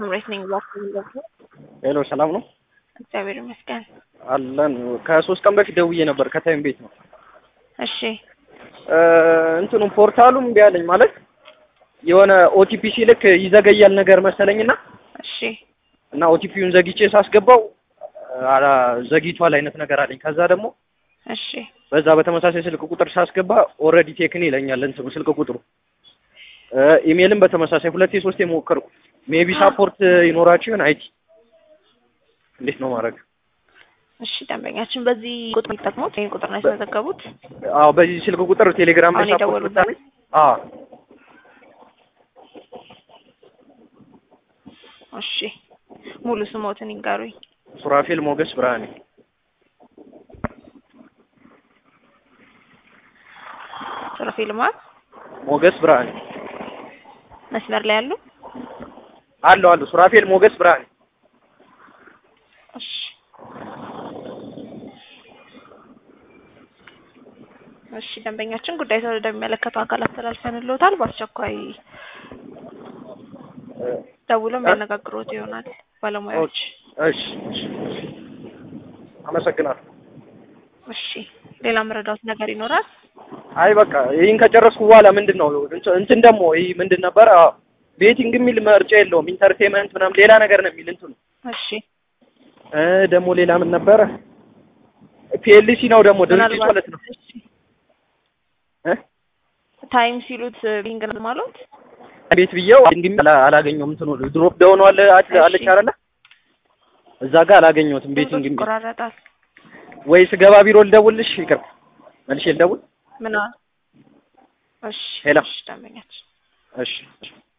ስምሬት ነኝ። እባክህ ደግሞ ሄሎ ሰላም ነው እግዚአብሔር ይመስገን። አለን። ከሶስት ቀን በፊት ደውዬ ነበር ከታይም ቤት ነው እሺ እንትኑ ፖርታሉም እምቢ አለኝ ማለት የሆነ ኦቲፒ ሲልክ ይዘገያል ነገር መሰለኝና እሺ እና ኦቲፒውን ዘግቼ ሳስገባው አላ ዘግይቷል አይነት ነገር አለኝ። ከዛ ደግሞ እሺ በዛ በተመሳሳይ ስልክ ቁጥር ሳስገባ ኦልሬዲ ቴክን ይለኛል እንትኑ ስልክ ቁጥሩ። ኢሜልም በተመሳሳይ ሁለቴ ሶስቴ ሞከርኩ። ሜቢ ሳፖርት ይኖራችሁ ይሆን አይቲ እንዴት ነው ማድረግ? እሺ ደንበኛችን በዚህ ቁጥር የሚጠቅሙት ይህን ቁጥር ነው ያስመዘገቡት? አዎ በዚህ ስልክ ቁጥር ቴሌግራም ላይ አሁን ሳፖርት የደወሉበት? ብታለኝ አዎ እሺ ሙሉ ስሞትን ይንገሩኝ። ሱራፌል ሞገስ ብርሃኔ ሱራፌል ልማት ሞገስ ብርሃኔ መስመር ላይ ያሉ አለው አለው ሱራፌል ሞገስ ብርሃኔ እሺ እሺ ደንበኛችን ጉዳይ ሰው ወደሚመለከተው አካል አስተላልፈንልዎታል። በአስቸኳይ ደውሎ የሚያነጋግሮት ይሆናል ባለሙያዎች። እሺ እሺ አመሰግናለሁ። እሺ ሌላ መረዳት ነገር ይኖራል? አይ በቃ ይህን ከጨረስኩ በኋላ ምንድን ነው እንትን- እንትን ደግሞ ይህ ምንድን ነበረ ቤቲንግ የሚል ምርጫ የለውም። ኢንተርቴንመንት ምናምን ሌላ ነገር ነው የሚል እንትኑ እሺ እ ደግሞ ሌላ ምን ነበረ ፒኤልሲ ነው ደግሞ ድርጅቱ ማለት ነው እሺ እ ታይም ሲሉት ቢንግ ነው ማለት ቤት ብዬው እንግዲህ አላ- አላገኘሁም። እንትኑ ድሮፕ ዳውን አለ አለ- እሺ። አለች አይደለ እዛ ጋር አላገኘሁትም። ቤቲንግ ድምፆች የሚል ይቆራረጣል። ወይ ስገባ ቢሮ ልደውልሽ ይቅር መልሼ ልደውል ምን አለ? እሺ ሄሎ። እሺ ደንበኛችን እሺ እሺ